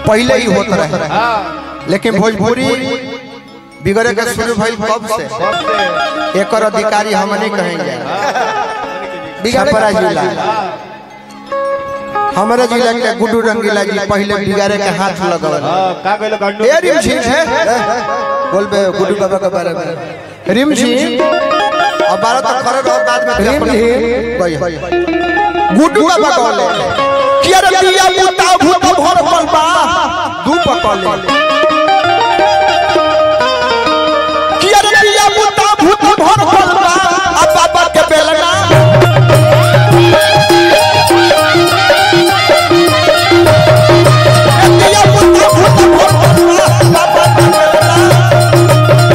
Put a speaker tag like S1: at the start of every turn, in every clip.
S1: पहले ही होत रहे लेकिन भोजपुरी बिगड़े के शुरू भइल कब से एकर अधिकारी हम नहीं कहेंगे छपरा जिला हमारे जिला के गुड्डू रंगीला जी पहले बिगाड़े के हाथ लगल
S2: का कहलो गंडू
S1: ए रिम झिम बोल बे गुड्डू बाबा के बारे में रिम झिम अब बारह तक करे रहो बाद में रिम झिम गुड्डू बाबा कहले कि अरे पिया पुता भूत भर पल बा दू पकले कि अरे पिया पुता भूत भर पल बा अब बाबा के बेलना पिया पुता भूत भर पल बा बाबा के बेलना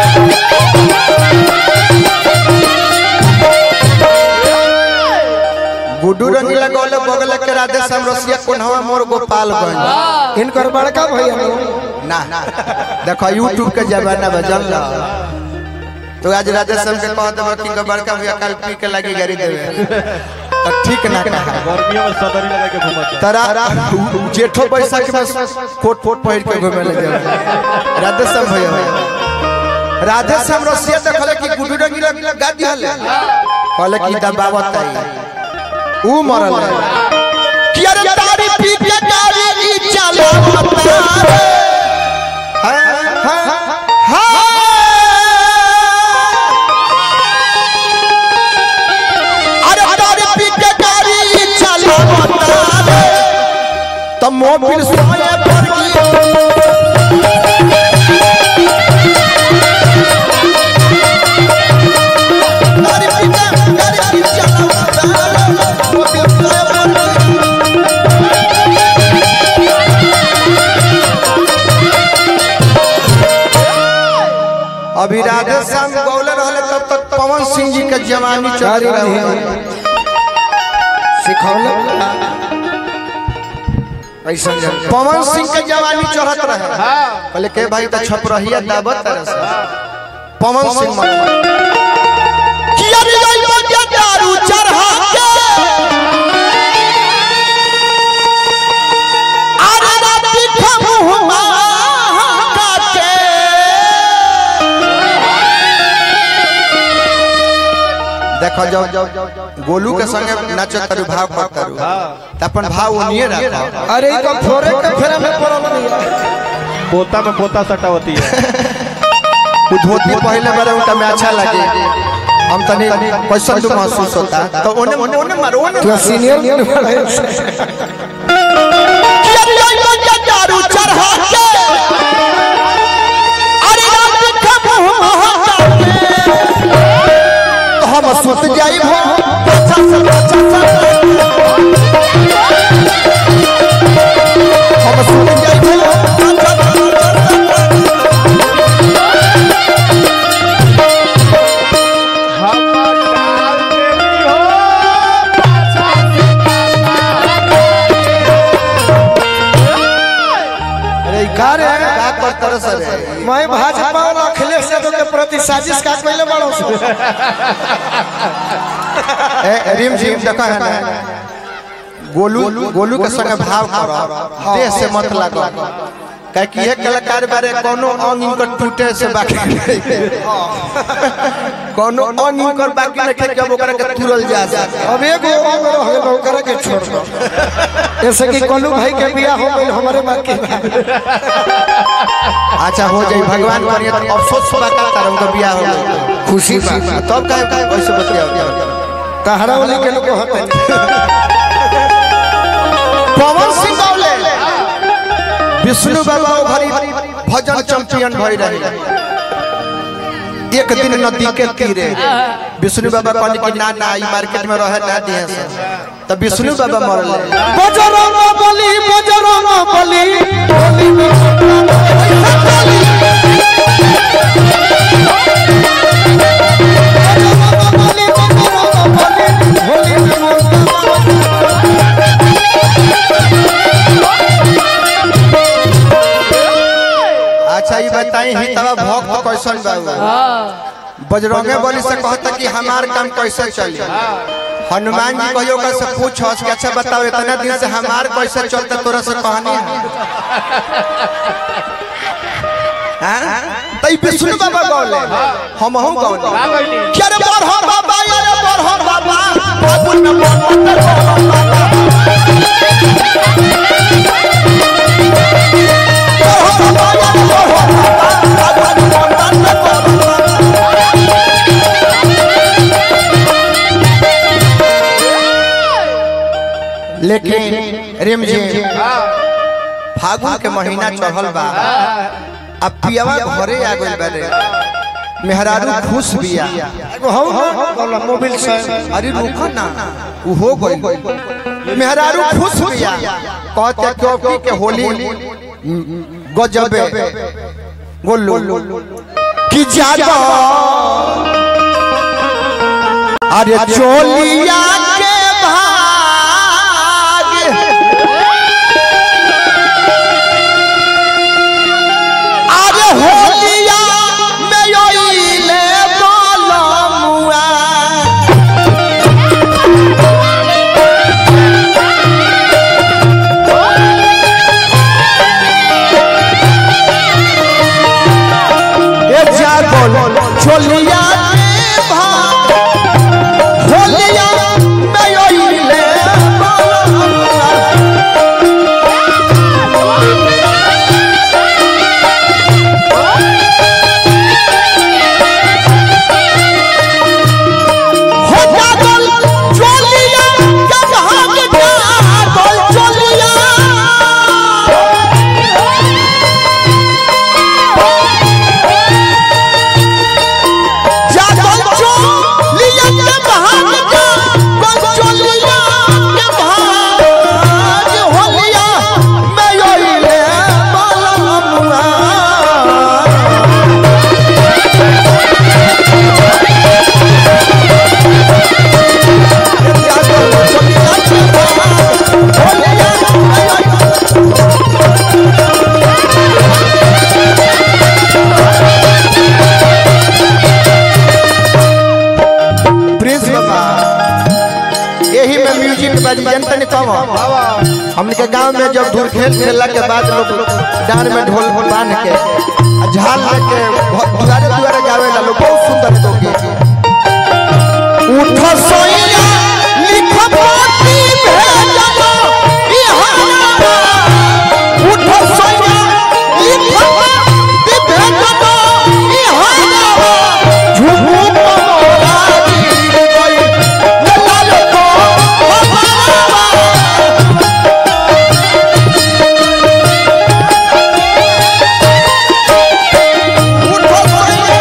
S1: गुड्डू रंगीला गौले बगल के राधे श्याम रसिया कोन्हवा मोर गोपालगंज
S3: इनकर बड़का भैया
S1: ना देखो यूट्यूब के जमाना में जल तो आज राधे श्याम के कह देबो कि बड़का भैया कल पी के लगी गाड़ी देवे तो ठीक ना कहा
S2: गर्मियों में सदरी लगा के घुमत
S1: तरा जेठो बैसाख में कोट कोट पहिर के घूमे लगे राधे श्याम भैया राधे श्याम रसिया देखले कि गुड्डू रंगीला गादी हले कहले कि दबावत आई ऊ मरल कि अरे तारी पी के गाड़ी ई चलावता अरे तारी पी के गाड़ी ई चलावता तो मोबिल सोए पर की तारी पी के गाड़ी ई चलावता मोबिल सोए पर की अभी राधे श्याम गौले रहले तब तक पवन सिंह जी के जवानी चल रहे
S3: सिखौले ऐसा
S1: पवन सिंह के जवानी चढ़त रहे कहले के भाई तो छप रहिया दावत तरह से पवन सिंह मर किया रे जाई बजा दारू चढ़ा के अरे राती खमुहमा काटे देखो जब गोलू के संगे नाचो तारू भाव कर तारू त अपन भाव ओनिए रखो
S3: अरे ई तो फोरे के फेरा में पड़ल नहीं
S2: पोता में पोता सटा होती है
S1: उ धोती पहले बारे उनका में अच्छा लगे हम तनी कैसा तो महसूस होता तो ओने ओने ओने मारो ओने
S3: तू सीनियर नहीं बड़ा
S1: दारू चढ़ा के अरे रात के मुंह तो हम सुत जाई हो अच्छा से अच्छा से हम सुत जाई हो अच्छा से अच्छा से
S2: हमर डाल देवी हो पाछा से
S1: अरे का रे का करत रह सर
S3: मैं भाजपा और अखिलेश यादव के प्रति साजिश का पहले बड़ो सो
S1: ए रिम झिम देखा है ना गोलू गोलू के संग भाव करो देह से मत लागो काहे कि एक कलाकार बारे कोनो अंग इनकर टूटे से बाकी नहीं। कोनो अंग इनकर बाकी नहीं कि जब ओकरा के तुरल जा सके
S3: अब एगो अंग रह गेल ओकरा के छोड़ दो ऐसे कि कोलू भाई के बियाह हो गइल हमरे बाकी बा।
S1: अच्छा हो जाई भगवान करिए तो अफसोस बा का तार उनका बियाह हो गइल
S3: खुशी बा
S1: तब काहे काहे कैसे बतियाओ
S3: तहरा वाली के लोग होते
S1: पवन सिंह गौले विष्णु बाबा ओ भरी भजन चैंपियन भई रहे एक दिन नदी के तीरे विष्णु बाबा कहने कि ना ना ई मार्केट में रहे ना दिए से तब विष्णु बाबा मरले
S3: बजरंग बली बजरंग बली बली बली बजरंग बली होली में
S1: अच्छा ई बताई ही तब भक्त कैसन बाबू बजरंगे बली से कहता कि हमार काम कैसे चली हनुमान जी कहियो का से पूछो कि अच्छा बताओ इतना दिन से हमार कैसे चलता तोरा से कहानी है हैं तो ई विष्णु बाबा गौले हम हम गौले
S2: का कहली
S1: क्या रे बरहो बाबा या रे बरहो बाबा बाबू न बरहो लेकिन रेम जी फागुन के महीना चढ़ल बा अब पियावा घरे आ गइल बारे मेहरारू खुश बिया
S3: एगो हौ ना बोला मोबाइल से
S1: अरे रुको ना उ हो गइल मेहरारू खुश बिया कहते क्योंकि के होली गजबे गोल्लू कि ज्यादा अरे चोलिया के भाग अरे होलिया में योइले बोलमुआ ए जागल छोलिया के भाग होलिया में योइले बोलमुआ हो जागल चोलिया के भाग जागल चोलिया जागल चोलिया के भाग जागल चोलिया के भाग होलिया मैं योइले बलमुआ प्रिंस बाबा यही में म्यूजिक बाजी जनता ने कम हमने के गांव में जब धूल खेल खेलला के बाद लोग डांड में ढोल बांध के आ झाल लेके घ- दुआरे दुआरे गावे ला लोग बहुत सुंदर तो गीत उठ सोइया लिख पाती भेजलो बिहारा उठ सोइया लिख पाती भेजलो बिहारा झुमू मोरा गिर गई लाल को हमारा उठ सोइया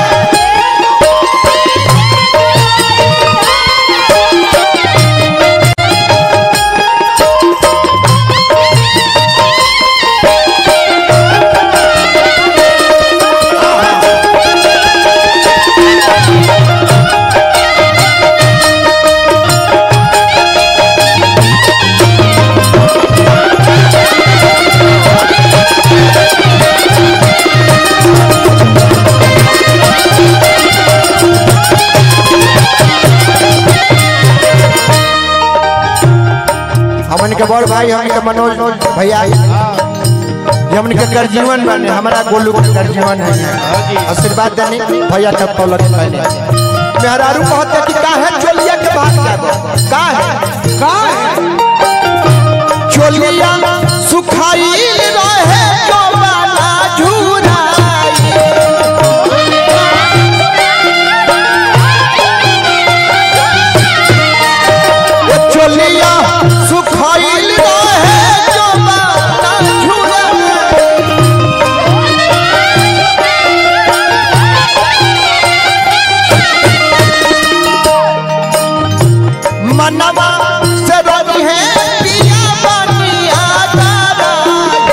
S1: हमन के बड़ भाई हमन के मनोज भैया ये हमन के कर जीवन बने हमारा गोलू के कर जीवन है आशीर्वाद देनी भैया के पलक पहले मेहरारू कहते कि काहे चोलिया के बात कर काहे काहे चोलिया सुखाई रहे जवाना झुराई वो चोलिया सुखाइल रहे जवाना झुराई मनवा से रवि है पिया बनिया तारा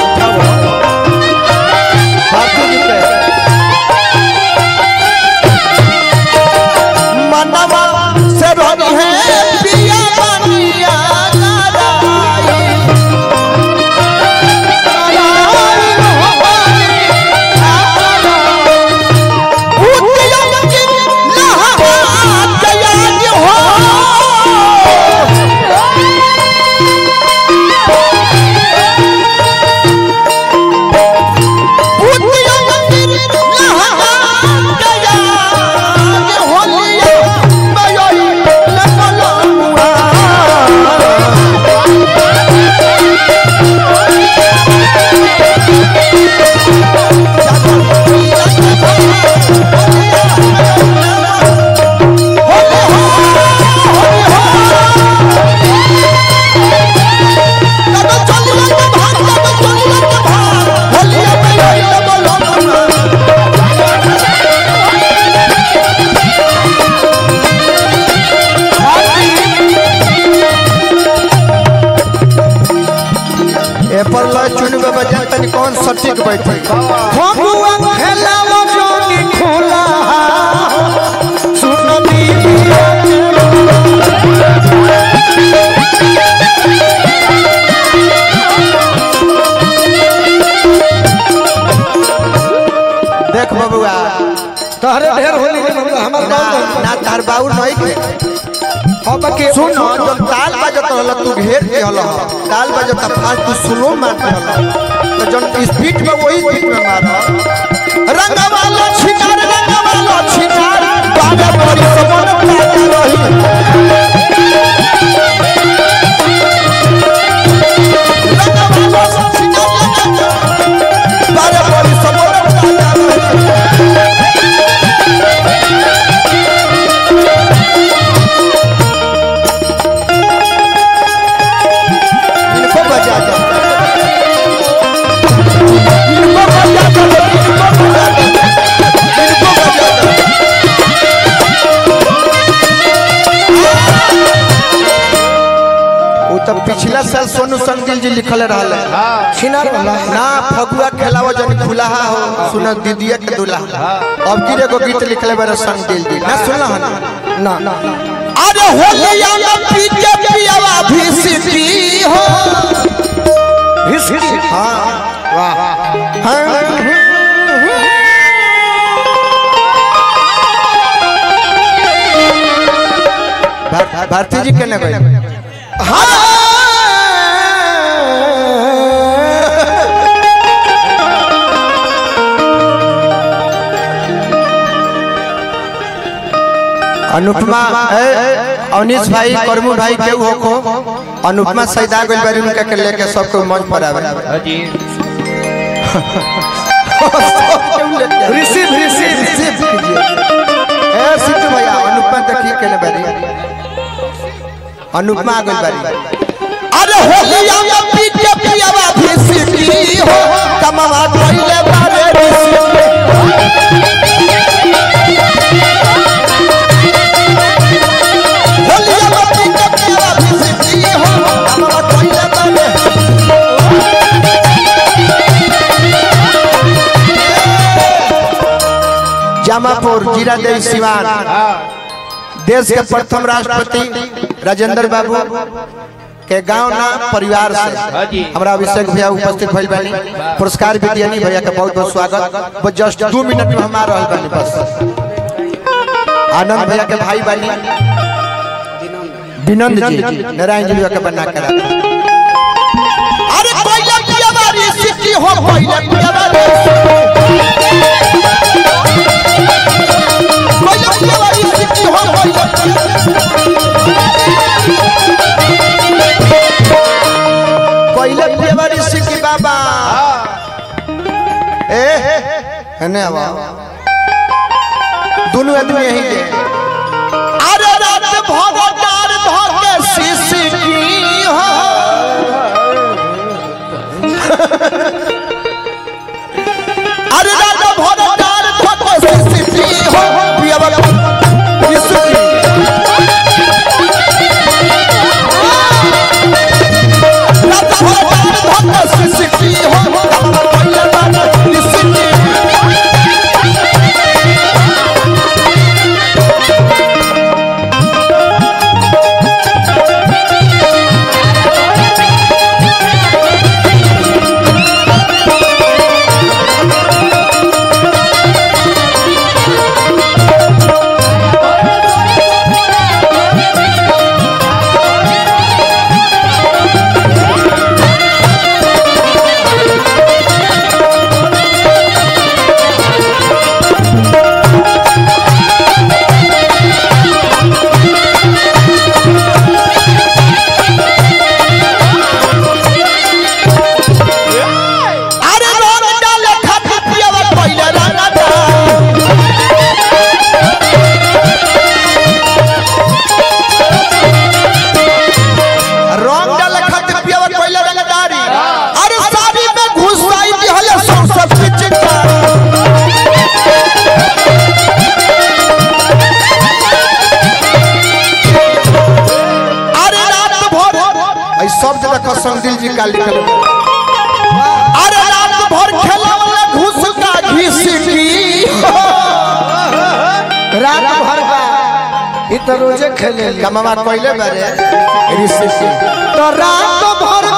S1: कौन सटीक बैठे
S3: फगुआ खेलावो जोनी खोला सुनो दीदिया
S1: देख बबुआ
S3: तहरे ढेर होली के मतलब हमार
S1: ना
S3: गाँव
S1: ना तार बाउर नहीं के
S3: अब के
S1: सुन जब ताल बजत रहल तू घेर के हल ताल बजत फास्ट तू स्लो मार के हल तो जन स्पीड में वही स्पीड में मार रंगवालो छिनार रंगवालो छिनार बाजा बड़ी समन पाता रही रंगवालो छिनार बाजा बड़ी समन पाता रही इनको बजा दो इनको बजा दो इनको बजा दो इनको बजा दो वो तो पिछला साल सोनू संगिल जी लिखल रहल
S3: छिनार वाला
S1: ना फगुआ खेलावा जन खुलाहा हो सुन दीदिया के दुल्हा अब की एगो गीत लिखले बारे संगिल जी ना सुनला हन
S3: ना ना
S1: अरे होलिया में पी के पियावा भी सिटी हो
S3: हिस हिस
S1: हाँ वाह भार- भारती जी केने गए अनुपमा ए, अवनीश भाई करमू भाई के हो को अनुपमा सैदा गइल बारी उनका के लेके सबको मंच पर आवे
S2: हाजी
S3: रिसीव रिसीव
S1: रिसीव कीजिए ए सिद्धू भैया अनुपमा देखिए केने बारी अनुपमा आ गइल बारी अरे होलिया में पी के पियावा भी सिटी हो कमावा कइले बारे ऋषि होलिया में पी के पियावा भी सिटी हो कमावा कइले बारे जामापुर जीरा देवी सिवान देश के प्रथम राष्ट्रपति राजेंद्र बाबू के गांव ना परिवार से
S2: जी।
S1: हमरा अभिषेक भैया उपस्थित भइल बानी पुरस्कार भी दियानी भैया के बहुत बहुत स्वागत बस जस्ट दो मिनट में हम आ रहल बानी बस आनंद भैया के भाई बानी विनंद जी नारायण जी भैया के बना के रखा अरे कोइला पिया बारी सिटी हो कोइला पिया बारी कोइला पिया बारी सिटी हो कोइला कोइला पिया बारी सिटी बाबा ए हने आवा दोनों आदमी यही के अरे रात भगवान धके सिसकी हो अरे राजा भगवान धके सिसकी हो पिया बाबा सिसकी राजा भगवान धके सिसकी हो पिया बाबा सिसकी
S3: तो रोजे खेले
S1: कमावा कोइले बारे ऋषि
S3: तो रात भर